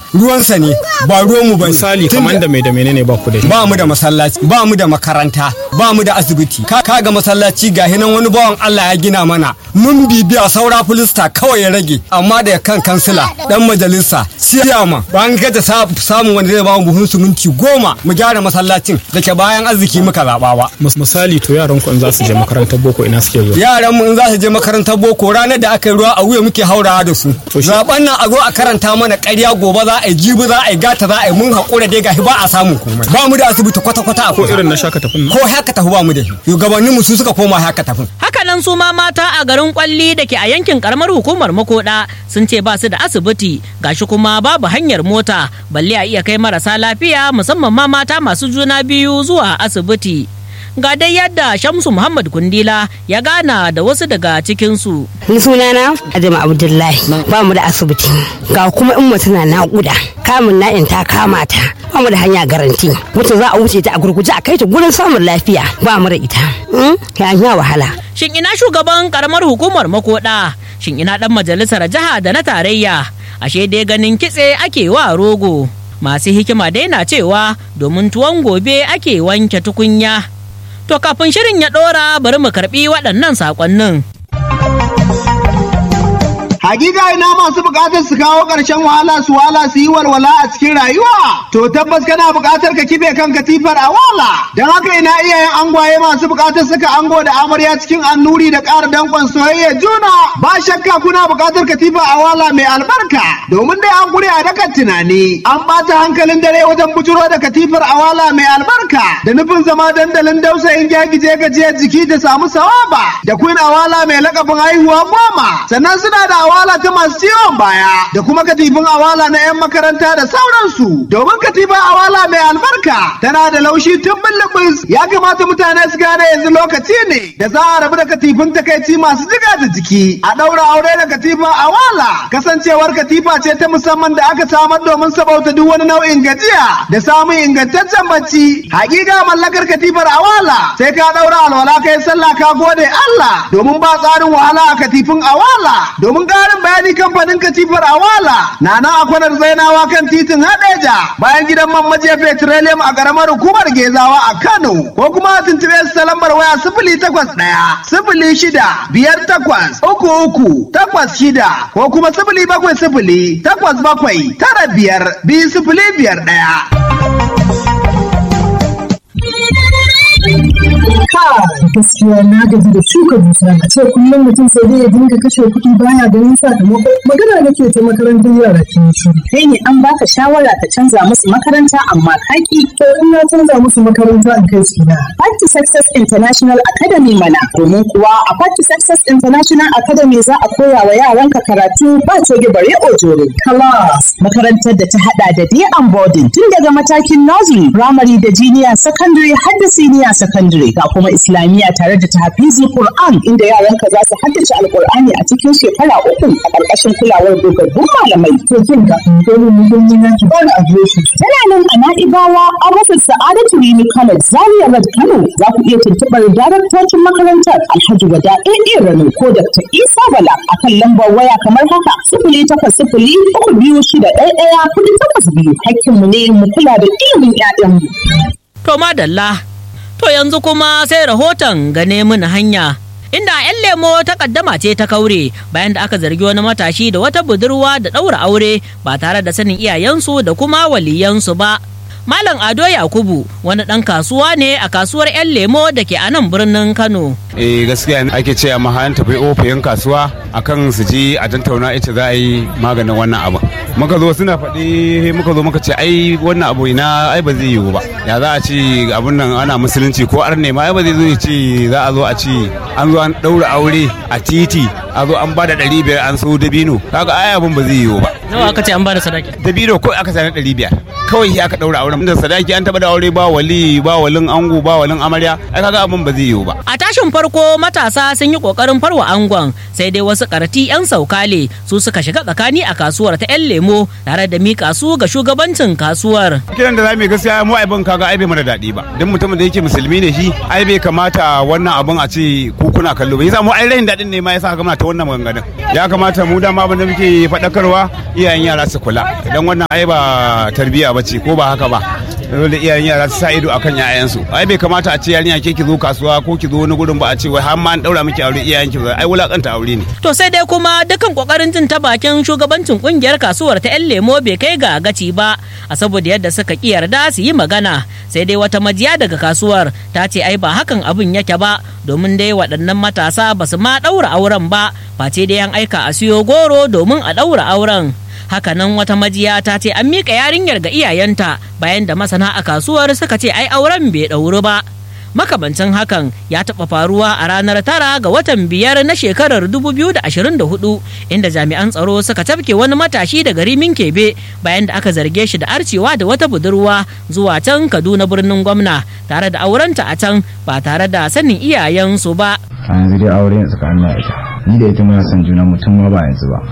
ruwansa ne ba ruwanmu ba ne. misali Tunda- kamar da mai da menene ba ku da shi ba mu da masallaci ba mu da makaranta ba mu da asibiti ka ga masallaci ga hinan wani bawan Allah ya gina mana mun bibiya saura filista kawai ya rage amma da kan kansila dan majalisa siyama ba an gaza samun wanda zai ba mu buhun siminti goma mu gyara masallacin da ke bayan arziki muka zaba ba Mis- misali to yaran ku in za su je makarantar boko ina suke zuwa yaran mu in za su je makarantar boko ranar da aka yi ruwa a wuya muke haurawa da su To shi- zaben nan a zo a karanta mana ƙarya gobe za a yi jibi za a yi gata za a yi mun haƙura dai gashi ba a samun komai ba mu da asibiti kwata-kwata a ko kusa. irin na shaka tafin nan ko haka tafi ba mu da shi shugabannin mu su suka koma haka tafin Hakanan su ma mata a garin kwalli da ke a yankin karamar hukumar makoda sun ce ba su da asibiti gashi kuma babu hanyar mota balle a iya kai marasa lafiya musamman ma mata masu juna biyu zuwa asibiti. Ga dai yadda Shamsu Muhammad Kundila ya gana da wasu daga cikinsu. Ni sunana Adama Abdullahi ba mu da asibiti ga kuma in mutum na naƙuda kamun na'in ta kama ta ba mu da hanya garanti mutum za a wuce ta a gurguje a kai ta gurin samun lafiya ba mu da ita Mm, ya yi wahala Shin ina shugaban karamar hukumar makoda? Shin ina dan majalisar jiha da na tarayya? Ashe dai ganin kitse ake wa rogo. Masu hikima dai na cewa domin tuwon gobe ake wanke tukunya. To kafin shirin ya ɗora bari mu karɓi waɗannan saƙonnin. Hakika ina masu bukatar su kawo ƙarshen wahala su wala su yi walwala a cikin rayuwa. To tabbas kana bukatar ka kife kan katifar a wala. Don haka ina iyayen angwaye masu bukatar saka ango da amarya cikin annuri da ƙara danƙon soyayya juna. Ba shakka kuna bukatar katifa a wala mai albarka. Domin dai an gure a dakan tunani. An ɓata hankalin dare wajen bujuro da katifar a wala mai albarka. Da nufin zama dandalin dausayin gyagije gajiyar jiki da samu sawaba. Da queen awala mai lakabin haihuwa goma. Sannan suna da awala ta masu ciwon baya da kuma katifin awala na 'yan makaranta da sauransu domin katifin awala mai albarka tana da laushi tun bullubus ya kamata mutane su gane yanzu lokaci ne da za a rabu da katifin takaici masu jiga da jiki a ɗaura aure da katifin awala kasancewar katifa ce ta musamman da aka samar domin sabauta duk wani nau'in gajiya da samun ingantaccen bacci hakika mallakar katifar awala sai ka ɗaura alwala kai sallah ka gode Allah domin ba tsarin wahala a katifin awala domin ƙarin bayani kamfanin katifar awala na nan a kwanar zainawa kan titin hadeja bayan gidan man majiya petroleum a ƙaramar hukumar gezawa a kano ko kuma a tuntuɓe su ta lambar waya sifili takwas ɗaya sifili shida biyar takwas uku uku takwas shida ko kuma sifili bakwai sifili takwas bakwai tara biyar biyu sifili biyar ɗaya. gaskiya na gaji da shuka dusa a ce kullum mutum sai dai ya dinga kashe kuɗi baya ganin sakamako magana nake ta makarantar yara ke shiru kai ne an baka shawara ka canza musu makaranta amma kaki to in na canza musu makaranta in kai su na Party Success International Academy mana domin kuwa a Party Success International Academy za a koya wa yaranka karatu ba coge bare ojore class makarantar da ta hada da day and boarding tun daga matakin nursery primary da junior secondary har da senior secondary ga kuma islamiyya tare da tahfizul Qur'an inda yaranka za su haddace alqur'ani a cikin shekara uku a ƙarƙashin kulawar dogaggun malamai to kin ga dole mu gani na ki bani adireshi tana nan a na'ibawa an rufe sa'adatu rini college zaria road kano za ku iya tuntuɓar daraktocin makarantar alhaji wada ɗaya rano ko dr isa bala a kan lambar waya kamar haka sifili takwas sifili uku biyu shida ɗaya ɗaya kuɗi takwas biyu hakkinmu ne mu kula da ilimin 'ya'yanmu. To madalla, to yanzu kuma sai rahoton gane mini hanya. Inda 'yan lemo ta kaddama ce ta kaure bayan da aka zargi wani matashi da wata budurwa da ɗaura aure ba tare da sanin iyayensu da kuma waliyansu ba. Malam Ado Yakubu wani ɗan kasuwa ne a kasuwar 'yan lemo da ke a nan birnin Kano. eh gaskiya ne ake ce amma an tafi ofiyin kasuwa akan su ji a tattauna ita za a yi maganin wannan abu muka zo suna faɗi muka zo muka ce ai wannan abu ina ai ba zai yiwu ba ya za a ci abun nan ana musulunci ko ar ne ma ai ba zai zo ya ce za a zo a ci an zo an ɗaura aure a titi a zo an bada ɗari biyar an so dabino kaga ai abun ba zai yiwu ba Nawa aka ce an bada sadaki? dabino ko aka sani ɗari biyar kawai aka ɗaura auren da sadaki an taɓa da aure ba wali ba walin ango ba walin amarya ai kaga abun ba zai yiwu ba A tashin farko matasa sun yi kokarin farwa angon sai dai wasu karti 'yan saukale su suka shiga tsakani a kasuwar ta 'yan lemo tare da mika su ga shugabancin kasuwar. kiran da za mu yi gaskiya mu aibin kaga ai bai mana daɗi ba don mutumin da yake musulmi ne shi ai bai kamata wannan abun a ce ku kuna kallo ba yasa mu ai rain daɗin ne ma yasa ga muna ta wannan maganganun ya kamata mu dama abin da muke faɗakarwa iyayen yara su kula idan wannan ai ba tarbiyya bace ko ba haka ba dole iyayen yara su sa ido akan yayansu ai bai kamata a ce yarinya ke ki zo kasuwa ko ki zo wani gurin ba a ce wai har ma an daura miki aure iyayen ki ai wulakanta aure ne To sai dai kuma dukan kokarin jin ta bakin shugabancin kungiyar kasuwar ta 'yan lemo bai kai ga gaci ba a saboda yadda suka ki yarda su yi magana sai dai wata majiya daga kasuwar ta ce ai ba hakan abin yake ba domin dai waɗannan matasa ba su ma ɗaura auren ba face dai an aika a siyo goro domin a ɗaura auren hakanan wata majiya ta ce an miƙa yarinyar ga iyayenta bayan da masana a kasuwar suka ce ai auren bai ɗauri ba makamancin hakan ya taɓa faruwa a ranar tara ga watan biyar na shekarar 2024 inda jami'an tsaro suka tafke wani matashi daga rimin kebe bayan da aka zarge shi da arcewa da wata budurwa zuwa can kaduna birnin gwamna tare da aurenta a can ba tare da sanin iyayensu ba a yanzu dai aure tsakanin na ita ni da ita muna son juna mutum ma ba yanzu ba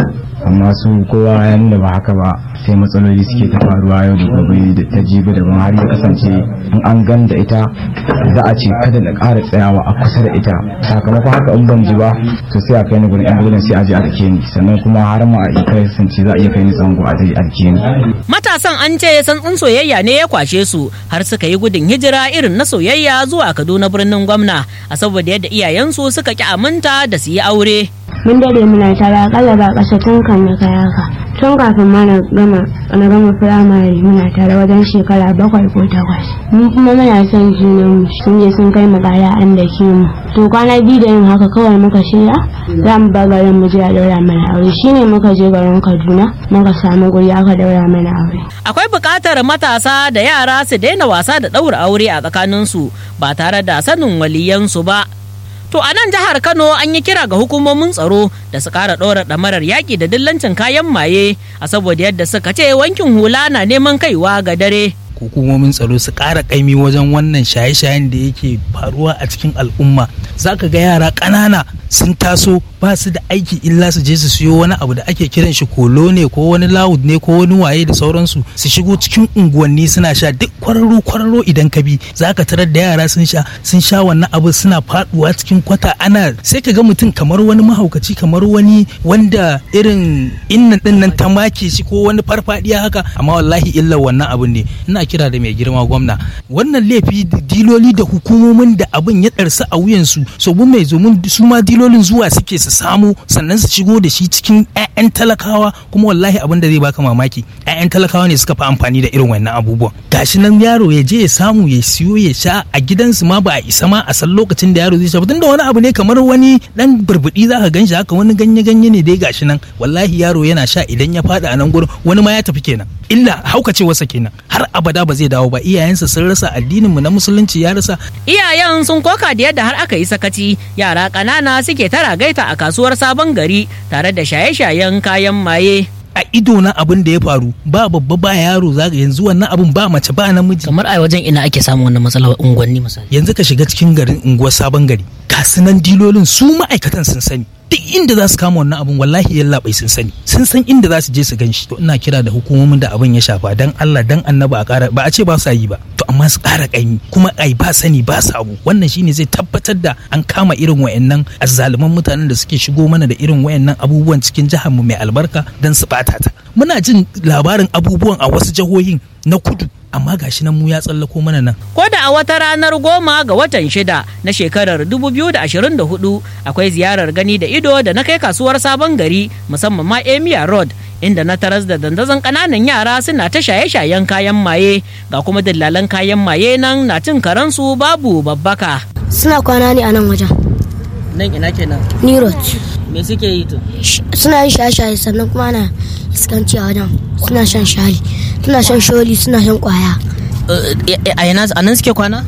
amma su kowa ya nuna ba haka ba sai matsaloli suke ta faruwa yau da gobe da ta jibi daban har ya kasance in an gan da ita za a ce kada na ƙara tsayawa a kusa da ita sakamakon haka in ban ji ba to sai a kai ni gurin ambulance sai a je a dake ni sannan kuma har ma a kai kasance za a iya kai ni zango a je a dake ni matasan an ce santsin soyayya ne ya kwashe su har suka yi gudun hijira irin na soyayya zuwa kaduna birnin gwamna a saboda yadda iyayensu suka ki aminta da su yi aure mun dade muna tare akalla ba ƙasa tun kan ya kai haka tun kafin ma na gama na gama firamare muna tare wajen shekara bakwai ko takwas mu kuma muna son junan mu sun je sun kai mu kaya an da ke mu to kwana biyu da yin haka kawai muka shirya za mu bar garin mu je a daura mana aure shine muka je garin kaduna muka samu guri aka daura mana aure akwai buƙatar matasa da yara su daina wasa da ɗaura aure a tsakaninsu ba tare da sanin waliyansu ba To a nan jihar Kano an yi kira ga hukumomin tsaro da su ƙara ɗora ɗamarar yaƙi da dillancin kayan maye a saboda yadda suka ce wankin hula na neman kaiwa ga dare. hukumomin tsaro su ƙara ƙaimi wajen wannan shaye-shayen da yake faruwa a cikin al'umma za ka ga yara ƙanana sun taso ba su da aiki illa su je su siyo wani abu da ake kiran shi kolo ne ko wani lawud ne ko wani waye da sauransu su shigo cikin unguwanni suna sha duk kwararo kwararo idan ka bi za ka tarar da yara sun sha sun sha wannan abu suna faduwa cikin kwata ana sai ka ga mutum kamar wani mahaukaci kamar wani wanda irin innan din nan ta make shi ko wani farfadiya haka amma wallahi illa wannan abun ne ina kira da mai girma gwamna wannan laifi diloli da hukumomin da abin ya ɗarsa a wuyansu so mun mai zomin su ma dilolin zuwa suke su samu sannan su shigo da shi cikin 'ya'yan talakawa kuma wallahi abin da zai baka mamaki 'ya'yan talakawa ne suka fi amfani da irin wannan abubuwan gashi nan yaro ya je ya samu ya siyo ya sha a gidansu ma ba a isa ma a san lokacin da yaro zai sha tunda wani abu ne kamar wani dan burbudi zaka gan shi haka wani ganye ganye ne dai gashi nan wallahi yaro yana sha idan ya fada a nan gurin wani ma ya tafi kenan illa haukacewarsa kenan har abada ba zai dawo ba iyayensa sun rasa addinin mu na musulunci ya rasa Iyayen sun koka da yadda har aka yi sakaci yara ƙanana suke tara gaita a kasuwar sabon gari tare da shaye-shayen kayan maye. a ido na abin da ya faru ba babba ba yaro zaka yanzu wannan abin ba mace ba namiji kamar a wajen ina ake samun wannan matsalar unguwanni misali yanzu ka shiga cikin garin unguwar sabon gari kasunan dilolin su ma'aikatan sun sani duk inda za su kama wannan abin wallahi yalla bai sun sani sun san inda za su je su ganshi to ina kira da hukumomin da abin ya shafa dan Allah dan annaba a kara ba a ce ba su yi ba to amma su kara kaimi kuma ai ba sani ba sabu wannan shine zai tabbatar da an kama irin wayannan azzaluman mutanen da suke shigo mana da irin wayannan abubuwan cikin jihar mu mai albarka dan su bata ta muna jin labarin abubuwan a wasu jihohin na kudu amma gashi nan mu ya tsallako mana nan. Ko da a wata ranar goma ga watan shida na shekarar 2024 akwai ziyarar gani da ido da na kai kasuwar sabon gari musamman ma Emia Road inda na taras da dandazon kananan yara suna ta shaye-shayen kayan maye ga kuma dillalan kayan maye nan na cin karansu babu babbaka. suna kwana ne a nan wajen Nan ina kenan. nirot Me suke yi to? suna yin shaye-shaye sannan kuma ana iskanci a wajen suna shan shayi suna shan sholi suna shan kwaya A yana a nan suke kwana?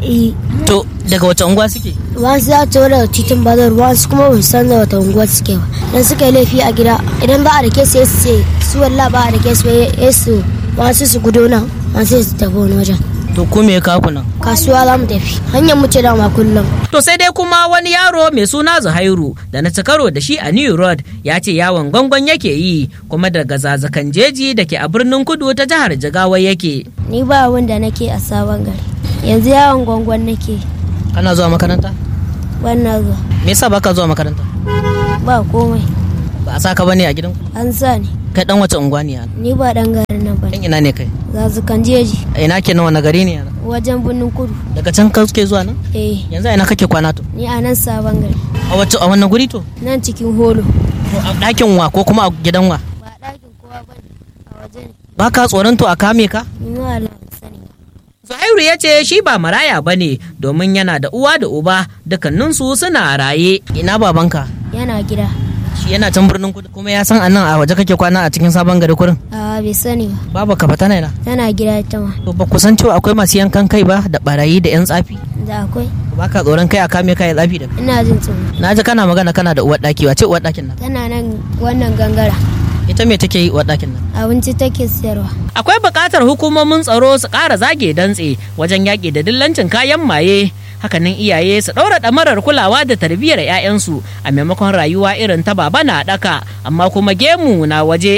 To daga wace unguwa suke? wasu za ta daga titin bazar wasu kuma ba su san da wata unguwa suke ba idan suka yi laifi a gida idan ba a da kesu ya su ce su walla ba a da kesu ya su wasu su gudu nan wasu su tafi wani wajen To ku me ya kawo ku nan? kasuwa za mu tafi hanyar mu ce dama kullum To sai dai kuma wani yaro mai suna Zuhairu da na ci karo da shi a New Road ya ce yawon gwangon yake yi kuma daga zazakan jeji da ke a birnin kudu ta jihar Jigawa yake. ni ba wanda nake a sabon gari yanzu yawon gwangwan nake Kana zuwa makaranta? wannan zuwa Me yasa baka zuwa makaranta? ba komai Ba a saka bane a gidan an sa ni kai dan wace unguwa ne yana Ni ba dan garin nan ba. dan ina ne kai Zazukan jeji a ina kenan wani gari ne yana wajen birnin kudu. daga can ka suke zuwa nan Eh, yanzu a ina kake kwana to ni a nan sabon gari. a wace a wannan guri to Nan cikin holo. to a ɗakin wa ko kuma a gidan wa Ba ɗakin kowa ba ne. A waje ne. ba ka tsoron to a kame ka Ni ma Allah ban sani ba. Zuhairu ya ce shi ba maraya ba ne domin yana da uwa da uba dukkaninsu suna raye ina babanka Yana gida. shi yana can birnin kudu kuma ya san anan a waje kake kwana a cikin sabon gari kurin A bai sani ba. babu ka fata na Tana gida ita ma. to ba ku san cewa akwai masu yankan kai ba da barayi da yan tsafi Da akwai. ba ka tsoron kai a kame kai tsafi da Ina jin tsoro. na ji kana magana kana da uwar daki wace uwar dakin nan Tana nan wannan gangara. ita me take yi uwar dakin nan Abinci take siyarwa. akwai buƙatar hukumomin tsaro su ƙara zage dantse wajen yaƙi da dillancin kayan maye hakanan iyaye su ɗaura ɗamarar kulawa da tarbiyyar 'ya'yansu a maimakon rayuwa irin ta baba na ɗaka amma kuma gemu na waje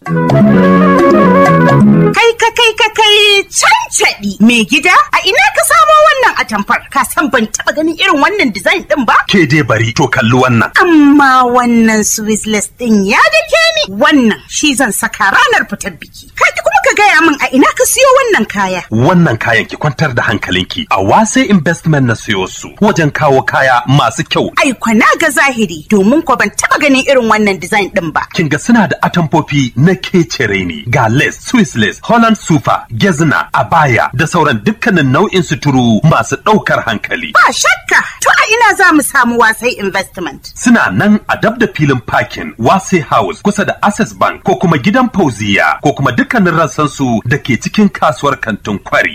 Kai ka kai ka kai cancaɗi mai gida a ina ka samo wannan atamfar ka san ban taɓa ganin irin wannan design ɗin ba? Ke dai bari to kalli wannan. Amma wannan Swissless ɗin ya dake ni wannan shi zan saka ranar fitar biki. Ka ki kuma ka gaya min a ina ka siyo wannan kaya. Wannan kayan ki kwantar da hankalinki a wase investment na siyo su wajen kawo kaya masu kyau. Ai na ga zahiri domin ko ban taɓa ganin irin wannan design ɗin ba. Kin ga suna da atamfofi na kecere ne ga lace, Swiss lace, Holland super, gezna, abaya da sauran dukkanin nau'in suturu masu ɗaukar hankali. Ba shakka to a ina za mu samu wasai investment. Suna nan a dab da filin parking Wase House kusa da Access Bank ko kuma gidan Fauziya ko kuma dukkanin rassansu da ke cikin kasuwar kantin kwari.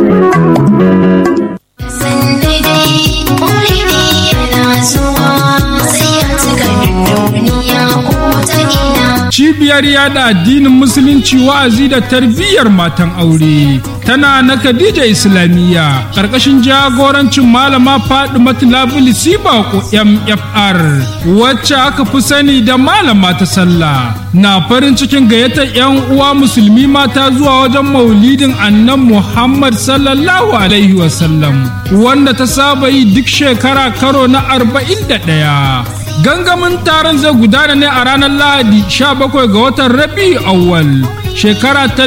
Cibiyar yada addinin Musulunci wa'azi da tarbiyyar matan aure tana na Khadija Islamiyya ƙarƙashin jagorancin malama Fadimatu Labuli Sibako MFR wacce aka fi sani da malama ta sallah na farin cikin gayyatar 'yan uwa musulmi mata zuwa wajen maulidin annan Muhammad sallallahu alaihi wasallam wanda ta saba yi duk shekara karo na 41. gangamin taron zai gudana ne a ranar lahadi 17 ga watan rabi awwal shekara ta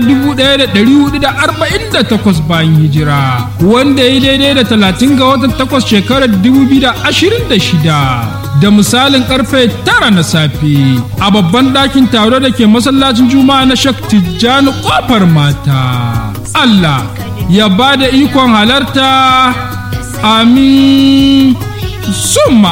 1448 bayan hijira wanda ya daidai da 30 ga watan 8 shekarar 2026 da misalin karfe tara na safe a babban ɗakin taro da ke masallacin juma'a na shak tijjani kofar mata allah ya ba da ikon halarta amin summa